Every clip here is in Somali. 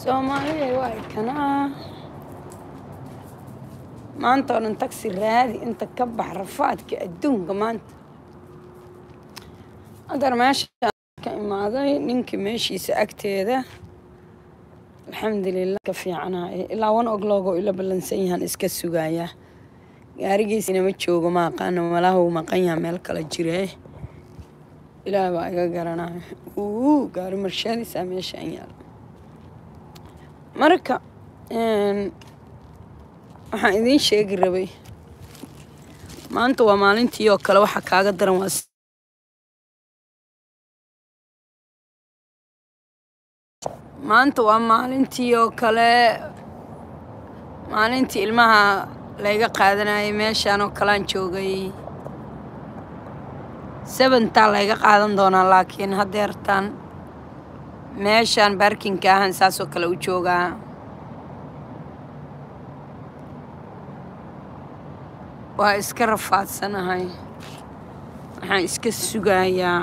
soomaaliya waa kanaa maanta oo dhan taxi raadi inta ka bax rafaadka adduunka maanta hadar meesha ka imaaday ninkii meeshiisa agteeda alxamdulilah ka fiicanahay ilaa wan ogloogoo ila ballansan yahaan iska sugayaa gaarigiisina ma joogo ma aqaano malaha uu maqan yaha meel kala jiree ilaah baa iga garanaya uu gaari marshadiisaa meeshaan yaala marka waxaan idiin sheegi rabay maanta waa maalintii oo kale waxa kaaga daran waa maanta waa maalintii oo kale maalintii ilmaha layga qaadanayay meeshaan oo kalean joogay seventaa layga qaadan doonaa laakiin haddeertaan meeshaan baarkinka ahan saasoo kale u joogaa waa iska rafaadsanahay waxaan iska sugayaa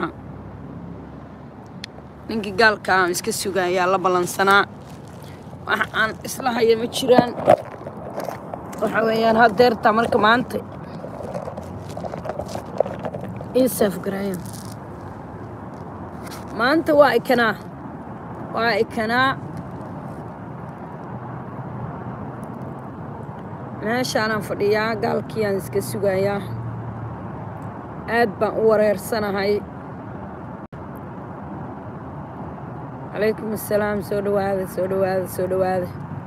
ninkii gaalka aan iska sugayaa la ballansanaa wax aan isla haya ma jiraan waxa weeyaan haddeertaa marka maanta isaf garaya maanta waa ikanaa waa ikanaa meeshaanaan fadhiyaa gaalkiiaan iska sugayaa aad baan u wareersanahay calaykum assalaam soo dhawaada soo dhawaada soo dhawaada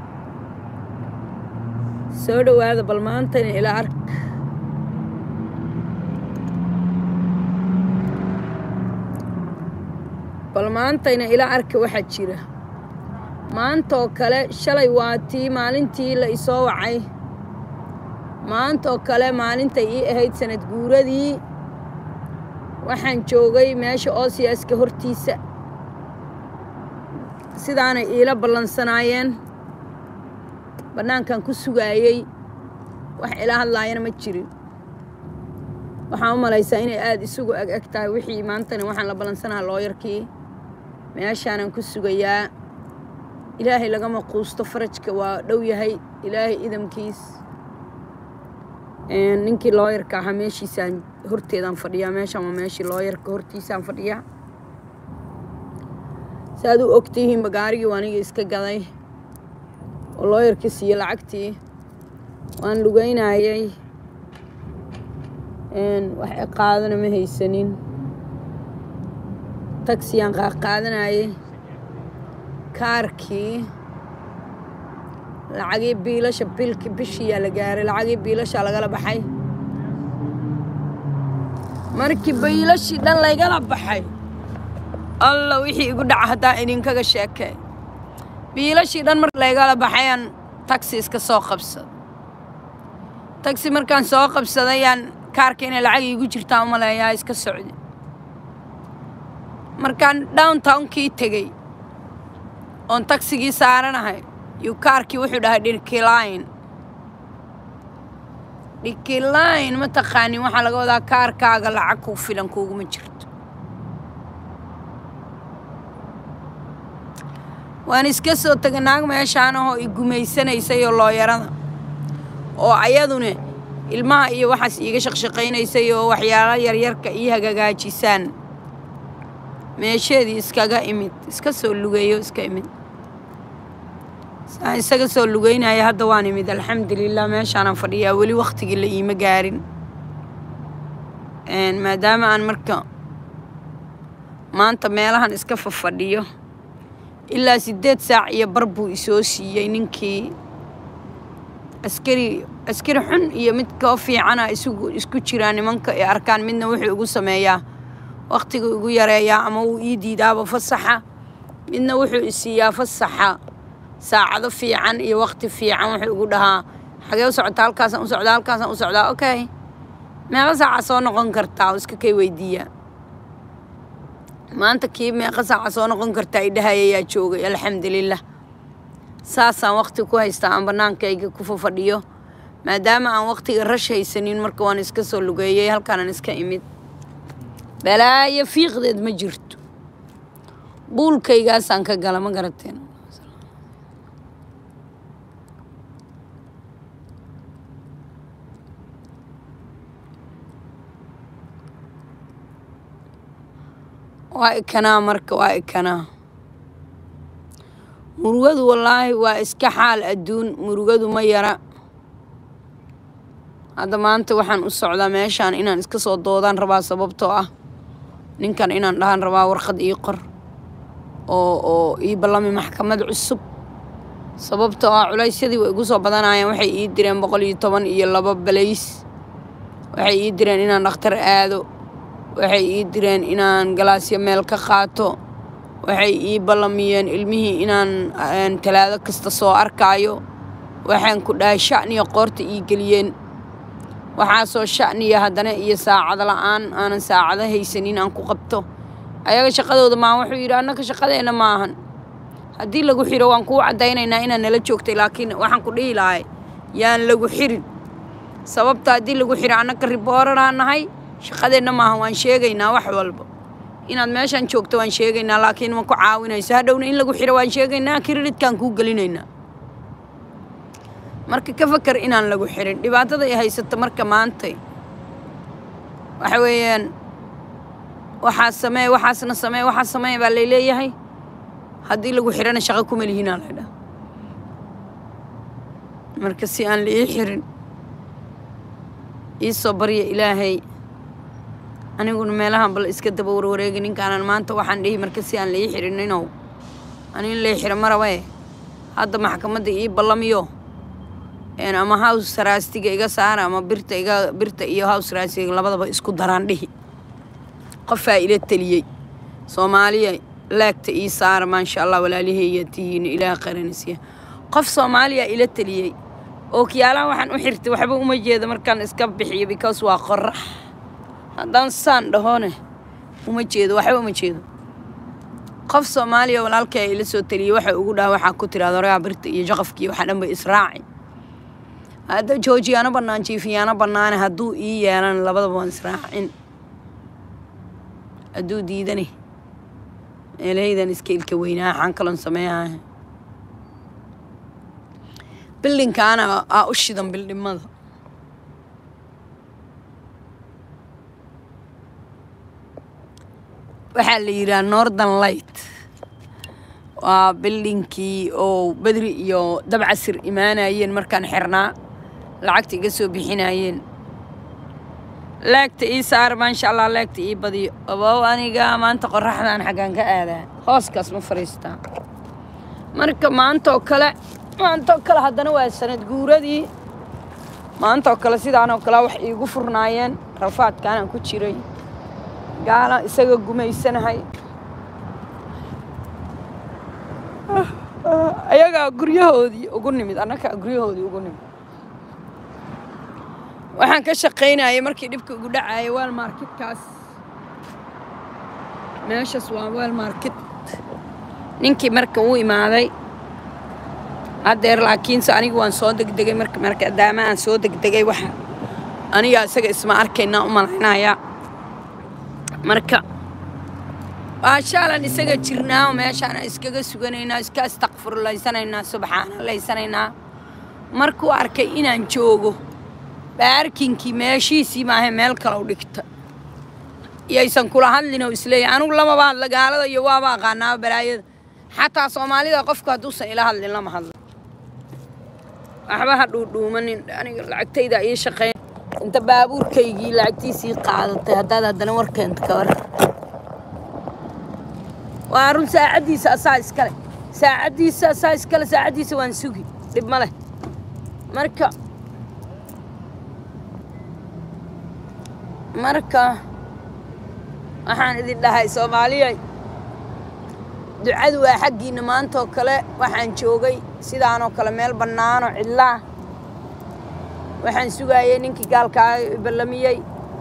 soo dhawaada bal maantayna ila ark bal maantayna ila arka waxaa jira maanta oo kale shalay waa tii maalintii la isoo wacay maanta oo kale maalintay ii ahayd sanad guuradii waxaan joogay meesha oosiyaaska hortiisa sidaanay iila ballansanaayeen bannaankan ku sugaayey wax ila hadlaayana ma jirin waxaan u malaysaa inay aada isugu ag eg tahay wixii maantana waxaan la ballansanaha looyarkii meeshaanan ku sugayaa ilaahay lagama quusto farajka waa dhow yahay ilaahay idamkiis ninkii looyarka ahaa meeshiisaan horteedaan fadhiyaa meeshaan waa meeshii looyarka hortiisaan fadhiyaa saaad u ogtihiinba gaarigii waa aniga iska gaday oo looyarka siiye lacagtii waan lugeynayay wax qaadana ma haysanin tagsiyaan qaaqaadanayay kaarkii lacagii biilasha bilki bishiyaa la gaaray lacagii biilashaa lagala baxay markii biilashii dhan laygala baxay alla wixii igu dhaca haddaa idinkaga sheekay biilashii dhan marka laygala baxayaan tagsi iska soo qabsada tagsi markaan soo qabsadayaan kaarka inay lacag iigu jirtaan u maleeyaa iska socda markaan downtownkii tegey oon tagsigii saaranahay yuu kaarkii wuxuu dhahay dhirkilayn dhirkilayn ma taqaanin waxaa laga wadaa kaarkaaga lacag kuu filan kuuguma jirto waan iska soo tegay naag meeshaan ahoo i gumaysanaysay oo looyarada oo ayaduna ilmaha iyo waxaas iiga shaqshaqaynaysay oo waxyaalo yaryarka ii hagagaajisaan meesheedii iskaga imid iska soo lugeeyo iska imid saan isaga soo lugeynaya hadda waan imid alxamdulilah meeshaanaan fadhiyaa weli wakhtigii la iima gaarin maadaama aan marka maanta meelahan iska fafadhiyo ilaa siddeed saac iyo bar buu isoo siiyey ninkii askari askari xun iyo mid koo fiicana isugu isku jiraa nimanka ay arkaan midna wuxuu igu sameeyaa wakhtiga igu yareeyaa ama wuu ii diidaaba fasaxa midna wuxuu isiiyaa fasaxa saacado fiican iyo wakhti fiican wuxuu igu dhahaa xagee u socotaa halkaasaan u socdaa halkaasaan u socdaa okay meeqa saaca soo noqon kartaa oo iska kay weydiiyaa maanta kii meeqa saaca soo noqon kartaa idhahayayaa joogay alxamdulilah saasaan wakhti ku haystaa aan bannaankayga ku fafadhiyo maadaama aan wakhtiga rash haysanin marka waan iska soo lugeeyey halkaanaan iska imid balaayo fiiqdeed ma jirto buulkaygaasaan ka gala ma garateen waa ikanaa marka waa ikanaa murugadu wallaahi waa iska xaal adduun murugadu ma yara hadda maanta waxaan u socdaa meeshaan inaan iska soo doodaan rabaa sababtoo ah ninkan inaan dhahan rabaa warqad ii qor oo oo ii ballami maxkamad cusub sababtoo ah culaysyadii way igu soo badanayaan waxay ii direen boqol iyo toban iyo laba balays waxay ii direen inaan dhakhtar aado waxay ii direen inaan galaasyo meel ka qaato waxay ii ballamiyeen ilmihii inaan talaado kasta soo arkaayo waxaan ku dhahay sha'niya qoorta ii geliyeen waxaasoo sha'niya haddana iyo saacado la'aan aanan saacado haysanin aan ku qabto ayaga shaqadooda maahan wuxuu yidhi annaka shaqadeenna maahan haddii lagu xiro waan kuu caddaynaynaa inaad nala joogtay laakiin waxaan ku dhihi lahay yaan lagu xirin sababta haddii lagu xiro annaka ribooraraa nahay shaqadeenna maahan waan sheegaynaa wax walba inaad meeshaan joogto waan sheegaynaa laakiin ma ku caawinayso hadhowna in lagu xiro waan sheegaynaa kiridhidkaan kuu gelinaynaa marka ka fakar inaan lagu xirin dhibaatada ay haysato marka maantay waxa weeyaan waxaa samee waxaasna samee waxaa samee baa layleeyahay haddii lagu xirana shaqo kuma lihinaa laydhaa marka si aan la ii xirin ii soo barya ilaahay aniguna meelahan bal iska daba warwareegi ninkaanan maanta waxaan dhihi marka si aan la ii xirin inow ani in lai xiro ma rabae hadda maxkamadda ii ballamiyo ama hows raastiga iga saara ama birta iga birta iyo hows raastiga labadaba isku daraan dhihi qofaa ila teliyey soomaaliya laagta ii saara maasha allah walaaliheeya tihiin ilaah qaranisiya qof soomaaliya ila teliyey oo kiyaalaha waxaan u xirtay waxba uma jeedo markaan iska bixiyo because waa qorax haddaan saan dhahone uma jeedo waxba uma jeedo qof soomaaliya walaalkay ila soo teliyey waxa ugu dhaha waxaa ku tiraada horegaa birta iyo jaqafkii waxaa dhan ba israaci hadda joojiyaano bannaan jiifiyaano bannaane hadduu ii yeelan labadaba waan israacin hadduu diidani meelahaydan iska ilka weynaa waxaan kaloon sameeyahay bildinkaana aa u shidan bildhimada waxaa la yidhaha northern light waa bildinkii oo bedri iyo dabcasir imaanayeen markaan xirnaa lacagta iga soo bixinayeen laagta ii saar maasha allah laagta ii badiyo abow aniga maanta qoraxdaan xaggaan ka aadaa hooskaas ma fadhiistaa marka maantaoo kale maantaoo kale haddana waa sanad guuradii maantaoo kale sidaanoo kale wax iigu furnaayeen rafaadkaanaan ku jiray gaala isaga gumaysanahay ayagaa guryahoodii ugu nimid annagaa guryahoodii ugu nimid waxaan ka shaqaynayay markii dhibka ugu dhacayay weel marketkaas meeshaas waa weel market ninkii marka uu imaaday haddeer laakiinse anigu waan soo degdegay marka markadaama aan soo degdegay waxa aniga isaga isma arkaynaa u malaynayaa marka waashaalan isaga jirnaa meeshaan iskaga suganaynaa iska istakfurlaysanaynaa subxaanalaysanaynaa markuu arkay inaan joogo baarkinkii meeshiisii maahe meel kale u dhigta iyaysan kula hadlinoo isleeyahy anugu lamaba hadla gaalada iyo waaba aqaanaaba balaayada xataa soomaalida qofku hadduusan ila hadlin lama hadlo waxba ha dhuudhuumanin aniga lacagtayda ii shaqeyn inta baabuurkaygii lacagtiisii qaadatay haddaad haddana warkeenta ka war waa run saacaddiisa asaa iskale saacaddiisa asaa iskale saacaddiisa waan sugi dhib ma leh marka marka waxaan idin dhahay soomaaliya ducadu waa xaggiinna maantaoo kale waxaan joogay sidaanoo kale meel bannaanoo cidlaah waxaan sugaayay ninkii gaalkaa ballamiyey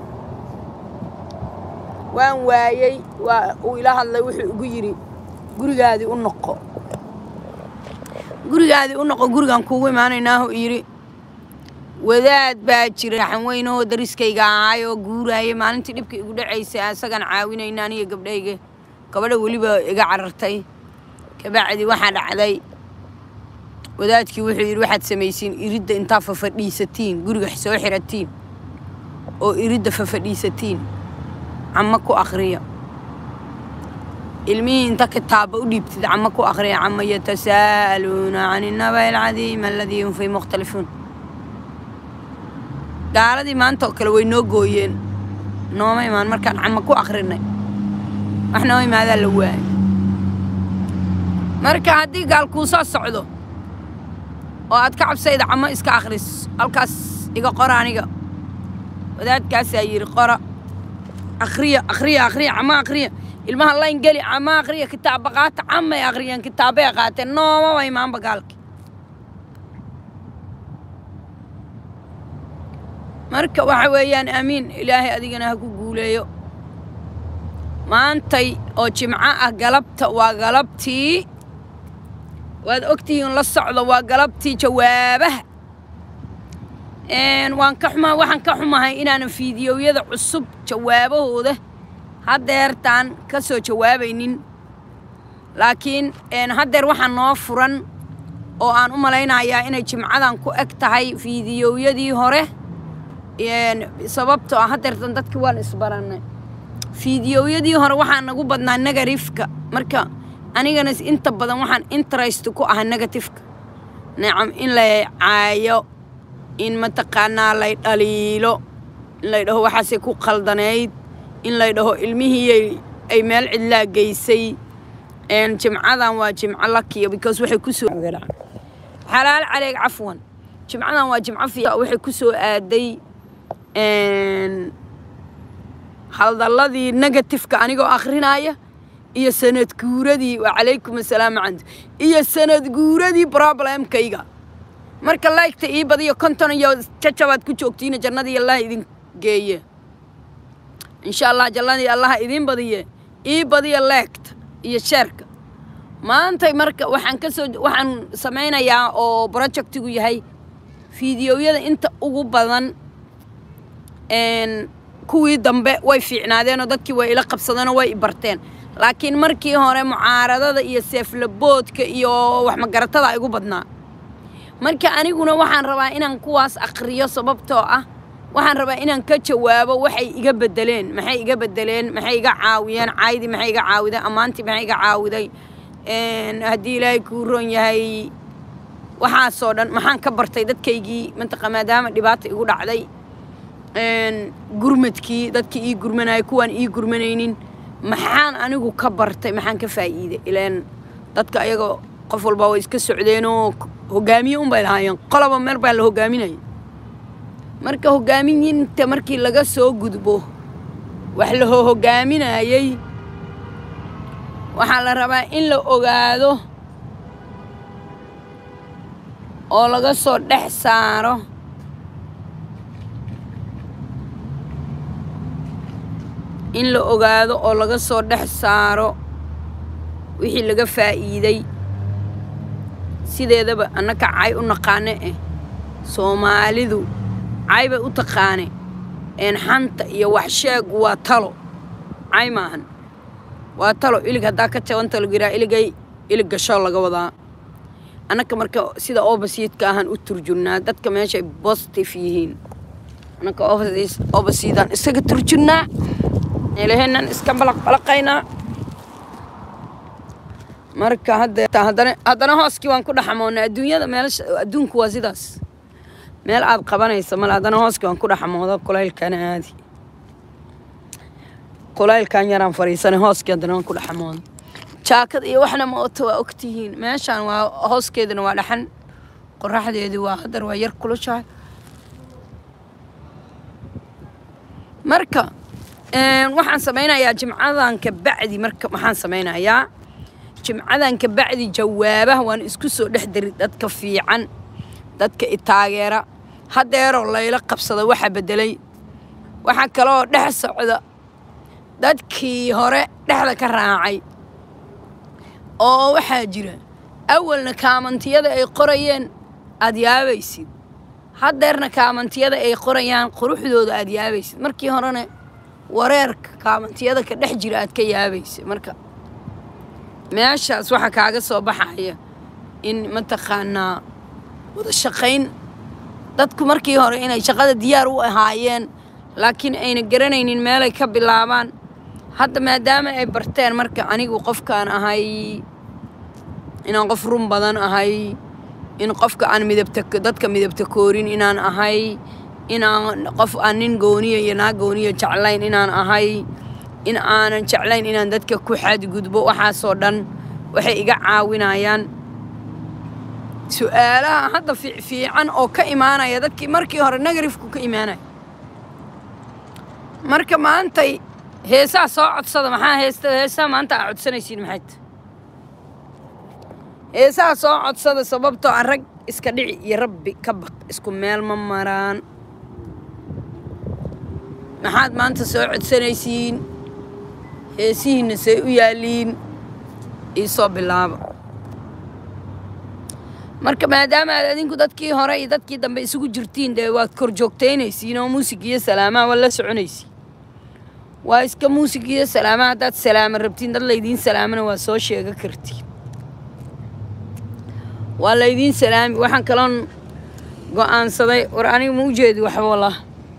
waan waayey waa uu ila hadlay wuxuu igu yidhi gurigaadii u noqo gurigaadii u noqo gurigaan kuugu imaanaynaahu yidhi wadaad baa jira raxan weyn oo dariskayga ahaay oo guuraayay maalintii dhibka igu dhacaysay isagaan caawinayna aniga gabdhayga gabadha weliba iga carartay kabacdi waxaa dhacday wadaadkii wuxuu yidhi waxaad samaysiin iridda intaa fafadhiisatiin guriga soo xiratiin oo iridda fafadhiisatiin cama ku akhriya ilmihii inta kitaaba u dhiibtid cama ku akhriya cama yatasaa'aluuna can innaba'i alcadiim aladii hum fii mukhtalifuun gaaladii maanta oo kale way noo gooyeen nooma imaan markaan cama ku akhrinay wax noo imaadaa la waayay marka haddii gaal kuu soo socdo oo aad ka cabsayda camo iska akhris halkaas iga qora aniga wadaadkaasaa yidhi qora akhriya akhriya akhriya cama akhriya ilmaha layn geli cama akhriya kitaaba qaata camay akhriyeen kitaabay qaateen noomaba imaanba gaalki marka waxa weeyaan aamiin ilaahay adigana ha ku guuleeyo maantay oo jimco ah galabta waa galabtii waad ogtihiin la socdo waa galabtii jawaabaha waan ka xumaa waxaan ka xumahay inaanan fiidiyowyada cusub jawaabahooda haddeertaan ka soo jawaabaynin laakiin haddeer waxaa noo furan oo aan u malaynayaa inay jimcadan ku eg tahay fiidiyowyadii hore sababtoo ah haddeertan dadkii waan isbarannay fiidiyowyadii hore waxaa nagu badnaa negatifka marka anigana inta badan waxaan interest ku ahaa negatifka nacam in lay caayo in mataqaanaa lay dhaliilo in lay dhaho waxaasay ku qaldanayd in lay dhaho ilmihii ay meel cidlaa geysay jimcadan waa jimco lakiya because waxay kusoo xalaal caleeg cafwan jimcadan waa jimco fiica waxay ku soo aaday haldalladii negatifka anigoo akhrinaya iyo sanad guuradii waa calaykum assalaamu candu iyo sanad guuradii problemkayga marka laygta ii badiyo konton iyo jajabaad ku joogtiina jannadii allah idin geeye insha allah jannadii allaha idiin badiye ii badiya leegta iyo sheerka maantay marka waxaan ka soo waxaan samaynayaa oo projectigu yahay fiidiyowyada inta ugu badan kuwii dambe way fiicnaadeenoo dadkii way ila qabsadeenoo way i barteen laakiin markii hore mucaaradada iyo seeflaboodka iyo waxmagaratada igu badnaa marka aniguna waxaan rabaa inaan kuwaas akhriyo sababtoo ah waxaan rabaa inaan ka jawaabo waxay iga bedeleen maxay iga bedeleen maxay iga caawiyeen caydii maxay iga caawiday ammaantii maxay iga caawiday haddii ilaahay kuu ron yahay waxaasoo dhan maxaan ka bartay dadkaygii mantaqa maadaama dhibaata igu dhacday gurmadkii dadkii ii gurmanaya kuwaan ii gurmanaynin maxaan anigu ka bartay maxaan ka faa'iiday ilaan dadka ayaga qof walba way iska socdeenoo hogaamiye un bay lahaayeen qoloba meel baa la hogaaminaya marka hogaamiyinta markii laga soo gudbo wax la hogaaminayay waxaa la rabaa in la ogaado oo laga soo dhex saaro in la ogaado oo laga soo dhex saaro wixii laga faa'iiday sideedaba annaka cay u naqaane eh soomaalidu cay bay u taqaane een xanta iyo waxsheegu waa talo cay maahan waa talo ilig haddaa ka jabanta lagu yidhaha iligay ilig gasho laga wadaa annaka marka sida obasiidka ahaan u turjunnaa dadka meeshay bositive yihiin annaka obasiidaan isaga turjunnaa meelaheennan iska balaq balaqaynaa marka haddana haddana hooskii waan ku dhaxamoonnay adduunyada meelasha adduunku waa sidaas meel aad qabanaysa male haddana hooskii waan ku dhaxamooda kulaylkana aadi kulaylkan yaraan fariisanay hooskii haddana waan ku dhaxamooda jaakad iyo waxna ma oto waa ogtihiin meeshaan waa hooskeeduna waa dhaxan qoraxdeedii waa haddar waa yar kulushahay marka waxaan samaynayaa jimcadan ka bacdi marka waxaan samaynayaa jimcadan ka bacdi jawaabaha waan isku soo dhex dari dadka fiican dadka i taageera haddeeroo layla qabsada waxa beddelay waxaa kaloo dhex socda dadkii hore dhexda ka raacay oo waxaa jira awalna kaamantiyada ay qorayeen aad yaabaysid haddeerna kaamantiyada ay qorayaan quruxdooda aad yaabaysid markii horena wareerka kaamantiyada ka dhex jira aad ka yaabaysid marka meeshaas waxaa kaaga soo baxaya in mataqaanaa wada shaqayn dadku markii hore inay shaqada diyaar u ahaayeen laakiin ayna garanaynin meelay ka bilaabaan hadda maadaama ay barteen marka anigu qofkaan ahay inaan qof run badan ahay in qofka aan midabta dadka midabta koorin inaan ahay inaan qof aan nin gooniya iyo naag gooniya jeclayn inaan ahay in aanan jeclayn inaan dadka ku xadgudbo waxaasoo dhan waxay iga caawinayaan su-aalaha hadda fiican oo ka imaanaya dadkii markii hore nagarifku ka imaanaya marka maantay heesaa soo codsada maxaa heesta heesaa maanta aa codsanaysiin maxayt heesaha soo codsada sababtoo a rag iska dhici iyo rabbi ka baq isku meel ma maraan maxaad maanta soo codsanaysiin heesihiinna say u yaaliin iisoo bilaaba marka maadaama aad adinku dadkii hore iyo dadkii dambe isugu jirtiin dee waad kor joogtaynaysiin oo muusig iyo salaamaha waa la soconaysiin waa iska muusig iyo salaamaha haddaad salaama rabtiin dad laydiin salaamana waa soo sheega kartiin waa laydiin salaami waxaan kaloon go-aansaday war aniga ma u jeedi waxba wallah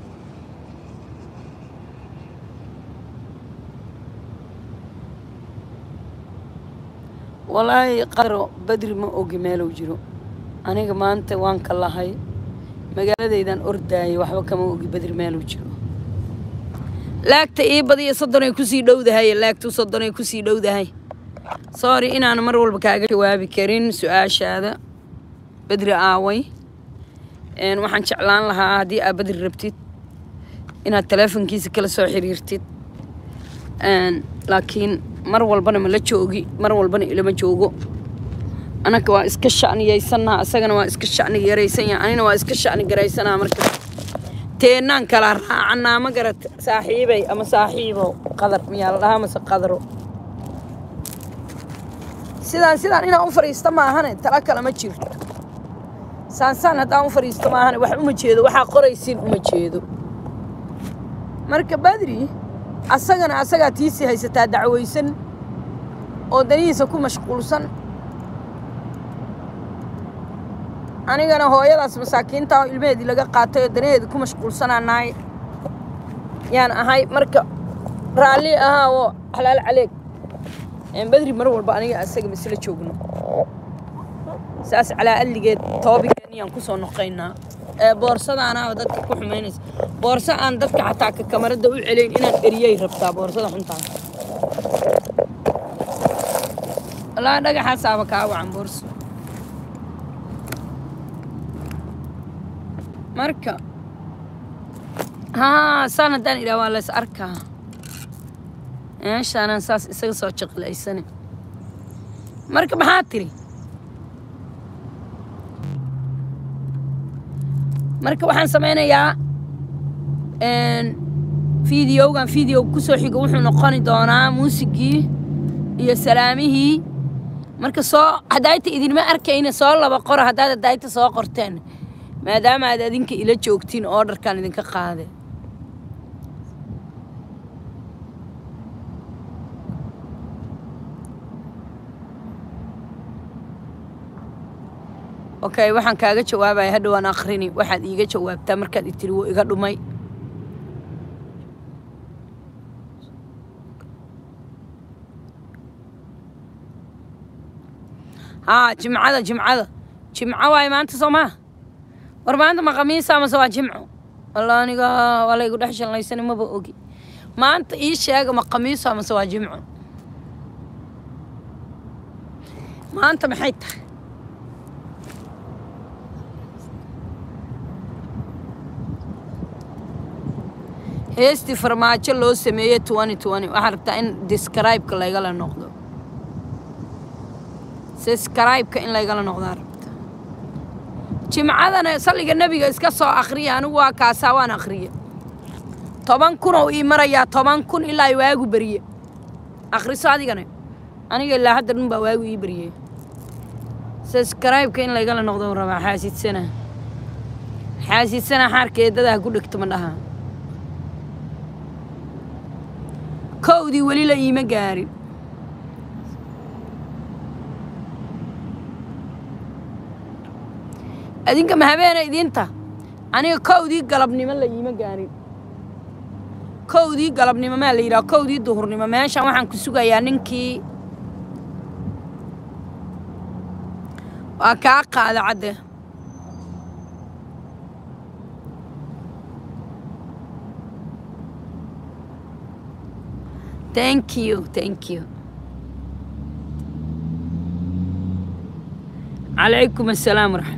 walaahi qadro badri ma ogi meelow jiro aniga maanta waan ka lahay magaaladaydan ordaayay waxba kama ogi badri meelow jiro laagta ii badiya soddonay kusii dhowdahay laagtu soddonay kusii dhowdahay sorry inaan mar walba kaaga jawaabi karin su-aashaada badri aaway waxaan jeclaan lahaa haddii aad badri rabtid inaad taleefonkiisa kala soo xiriirtid laakiin mar walbana ma la joogi mar walbana ilama joogo anaka waa iska shacniyaysannaha asagana waa iska shacni yaraysan yaha anina waa iska shacni garaysanaa marka teennaan kala raacanaa ma garat saaxiibay ama saaxiibow qadar miyaa la dhahaa mase qadaro sidaan sidaan inaan u fadhiisto maahane tala kale ma jirto saansaan haddaan u fadhiisto maahane wax uma jeedo waxaa qoraysiin uma jeedo marka badri asagana asagaa tiisii haysataa dacwaysan oo danihiisa ku mashquulsan anigana hooyadaas masaakiinta oo ilmaheedii laga qaatay oo danaheedii ku mashquulsanaa nahay yaan ahay marka raalli ahaa oo xalaal caleeg badri mar walba aniga asaga masla joogno saas calaa adligeed toobigeeniyaan kusoo noqaynaa boorsadaanaaba dadka ku xumaynaysa boorso aan dadka xataa ka kamarada u celayn inaan eriyay rabtaa boorsada xuntaa wallaahi dhagaxaasaaba kaa wacan boorso marka haa saan haddaan idhaha waa lays arkaa meeshaanaan saas isaga soo jiqilaysane marka maxaa tiri marka waxaan samaynayaa fideogan video kusoo xigo wuxuu noqoni doonaa muusigii iyo salaamihii marka soo hadaayta idinma arkayna soo laba qora haddaad hadaayta soo qorteen maadaama aad adinka ila joogtiin oo dharkaan idinka qaade okay waxaan kaaga jawaabaya hadhowaan akrini waxaad iiga jawaabtaa markaad itiri wuu iga dhumay haa jimcada jimcada jimco waaye maanta soo maa war maanta ma khamiisa amase waa jimco walla aniga waa laygu dhex shallaysan maba ogi maanta ii sheega ma khamiiso amase waa jimco maanta maxay tahay heestii farmaajo loo sameeyey twenty twenty waxaa rabtaa in describe-ka laygala noqdo describe-ka in laygala noqdaa rabta jimcadana salliga nebiga iska soo akhriya anigu waa kaasaa waan akhriye toban kun oo ii marayaa toban kun ilaa ay waagu beriye akhriso adigana aniga ilaa hadda dhun baa waagu ii beriyey describe-ka in laygala noqdo rabaa xaasidsana xaasidsana xaarkeedadaha ku dhegto ma dhahaa kowdii weli la iima gaarin adinka ma habeena idinta aniga kowdii galabnimo la iima gaarin kowdii galabnimo maa la yidhaha kowdii duhurnimo meeshan waxaan ku sugayaa ninkii waa kaa qaada cadde thank you thank you calaykum assalaam waraxmat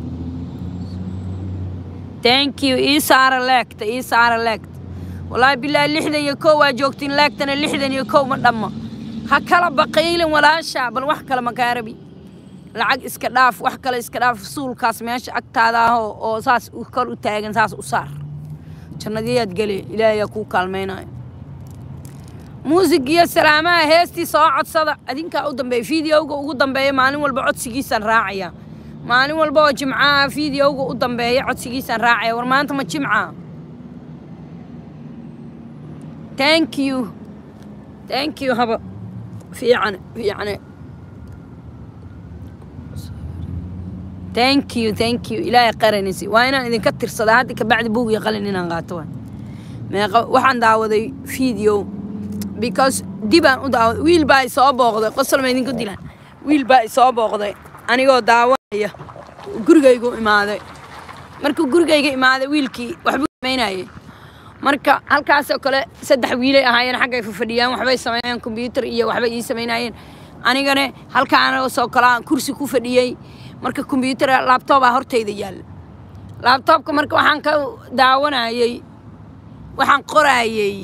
thank you ii saara leegta ii saara leegta wallaahi bilaahi lixdan iyo kow waa joogtiin leegtana lixdan iyo kow ma dhammo ha kala baqiylin walaasha bal wax kale makaarabi lacag iska dhaaf wax kale iska dhaaf suulkaas meesha agtaada ah oo oo saas u kor u taagan saas u saar jannadiyaad gele ilaahayaa kuu kaalmaynayo muusig iyo salaamaha heestii soo codsada adinkaa u dambeeya fideowga ugu dambeeya maalin walba codsigiisaan raacaya maalin walba oo jimcaha fideowga u dambeeya codsigiisaan raacaya war maanta ma jimca thank you thank you haba fiican fiicane thank you thank you ilaahay qaranisi waa inaan idinka tirsadaa hadda kabacdi buug iyo qalin inaan qaato waa meeqa waxaan daawaday video because dibaan u daawaday wiil baa isoo booqday qosol ma idinku dilaan wiil baa isoo booqday anigoo daawanaya gurigaygu imaaday markuu gurigayga imaaday wiilkii waxbuu samaynayay marka halkaasoo kale saddex wiilay ahaayeen xaggay fafadhiyaan waxbay sameeyeen kombyuutar iyo waxbay ii samaynayeen anigana halkaanasoo kale kursi ku fadhiyey marka kombyuutar laabtoobaa hortayda yaalla laabtoobka marka waxaan ka daawanayey waxaan qoraayey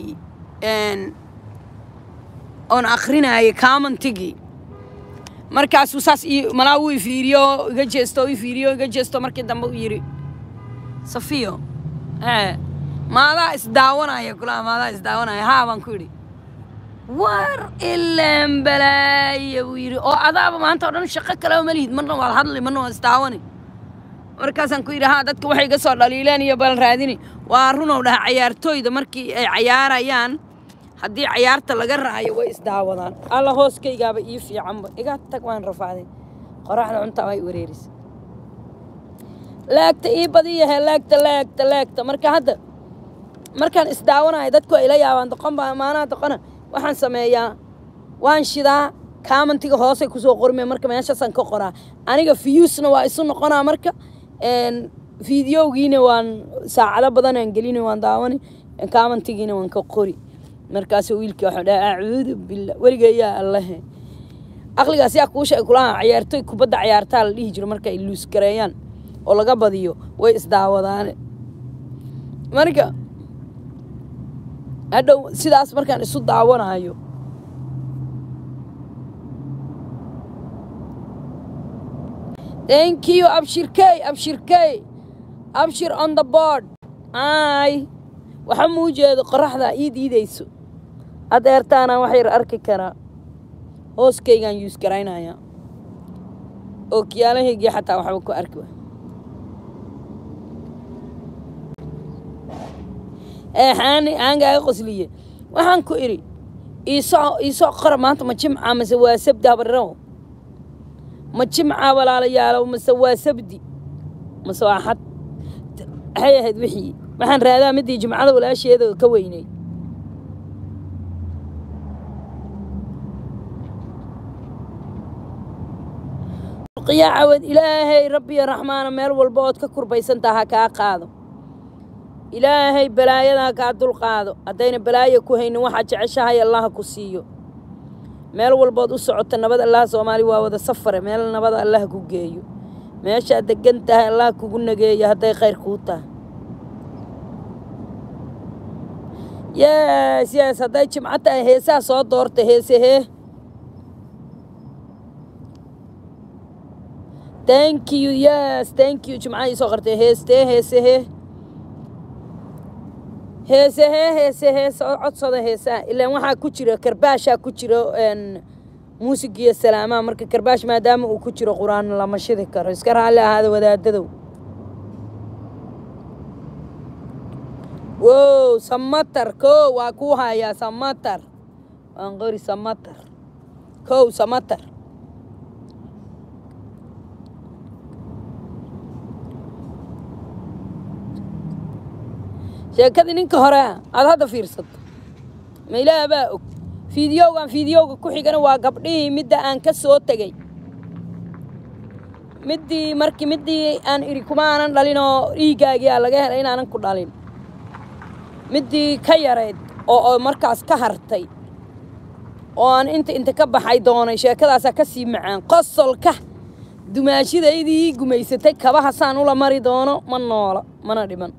oon akrinayay commentigii markaasuu saas ii malaa wuu ifiiriyo iga jeesto i fiiriyo iga jeesto markii dambe u yidhi safiyo ee maadaa isdaawanaya kulaha maadaa isdaawanaya haa baan ku yidhi war ilaan balaaya buu yidhi oo adaaba maanta o dhan shaqo kaleba ma lihid marna waad hadli marna waad isdaawani markaasaan ku yidhi haa dadka waxay iga soo dhaliileen iyo bal raadini waa runow dhaha cayaartooyda markii ay cayaarayaan haddii cayaarta laga raayo way isdaawadaan alla hooskaygaaba ii fiicanba iga tag waan rafaaday qoraxda cuntaa way wareerisa laagta ii badiyahe laagta laagta laagta marka hadda markaan isdaawanayo dadku ay la yaabaan doqon baa maanaha doqona waxaan sameeyaa waan shidaa kaamantiga hoosay kusoo qormee marka meeshaasaan ka qoraa aniga fiyuusna waa isu noqonaa marka fideogiina waan saacado badanaan gelina waan daawani kaamantigiina waan ka qori markaasuu wiilkii waxuu dhaha acuudu billah weligeeyaa allahe aqligaas yaa kuu sheeg kulaha cayaartoy kubadda cayaartaa la dhihi jiro marka ay luus gareeyaan oo laga badiyo way isdaawadaane marka hadhow sidaas markaan isu daawanayo thank you abshirkey abshirkey abshir on the board ay waxa muu jeedo qoraxda ii diidayso adeertaana wax yar arki karaa hooskaygaan yuus garaynaya oo kiyaalahaygii xataa waxba ku arki waay ee xaani aangaaga qosliye waxaan ku idhi iisoo iisoo qora maanta ma jimca mase waa sabdi habariraw ma jimca walaalayaalow mase waa sabdi mase waa xad maxay ahayd wixii waxaan raadaa midii jimcada walaasheeda ka weynay qiyaa cawad ilaahay rabbiyo raxmaana meel walba ood ka kurbaysantaa ha kaa qaado ilaahay balaayada ha kaa dulqaado haddayna balaayo ku haynin waxaad jeceshahay allah ku siiyo meel walbood u socota nabad allah soomaali waa wada safare meel nabada allah ku geeyo meeshaad degan tahay allah kugu nageeyo hadday khayr kuu tahay yes yes hadday jimco tahay heesaa soo doorta heese hee thank you yes thank you jimcaha ii soo qartay heestee heese hee heese hee heese hee soo codsada heesaha ilaan waxaa ku jira karbaashaa ku jira muusig iyo salaamaha marka karbaash maadaama uu ku jiro qur-aan lama shidi karo iska raalli ahaada wadaadadow wow samatar kow waa kuu hayaa samatar waan qori samatar kow samatar sheekadii ninka hore aad hadda fiirsato ma ilaah baa og fiidiyowgan fiidiyowga ku xigana waa gabdhihii midda aan ka soo tegey middii markii middii aan idhi kuma aanan dhalin oo dhiiggaagii aa laga helay inaanan ku dhalin middii ka yareed oo oo markaas ka hartay oo aan inta inta ka baxay doonay sheekadaasaa ka sii macaan qosolka dumaashidaydii ii gumaysatay kabaha saan ula mari doono ma noola mana dhiman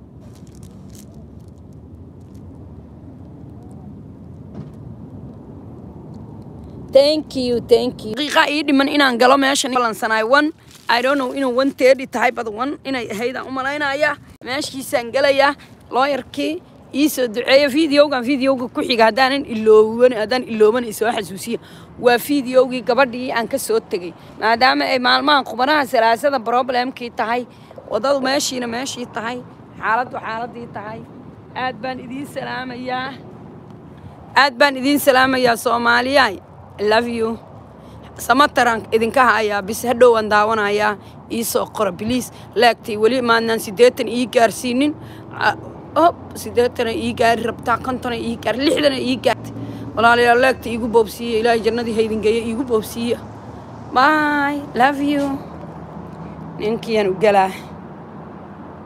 thank you thank you daqiiqa ii dhiman inaan galo meeshan balansanaay one i don't know inuu one thirty tahay bad one inay ahayd aan u malaynaya meeshiisaan gelayaa looyarkii ii soo duceeya videogan videoga ku xiga haddaanan ilooban haddaan ilooban isoo xasuusiya waa videogii gabadhii aan ka soo tegey maadaama ay maalmahan khubanaha salaasada problemkii tahay waddadu meeshiina meeshii tahay xaaladdu xaaladii tahay aad baan idiin salaamayaa aad baan idiin salaamayaa soomaaliyaay I love you samataran idinka hayaa bis hadhow aan daawanayaa ii soo qora biliis laagtay weli maadnaan siddeetan ii gaarsiinin hop siddeetana ii gaari rabtaa kontona ii gaar lixdana ii gaartay walaalayaal laagta iigu boobsiiya ilaahay jannadii haydingeeya iigu boobsiiya bye love you ninkiyan u galaa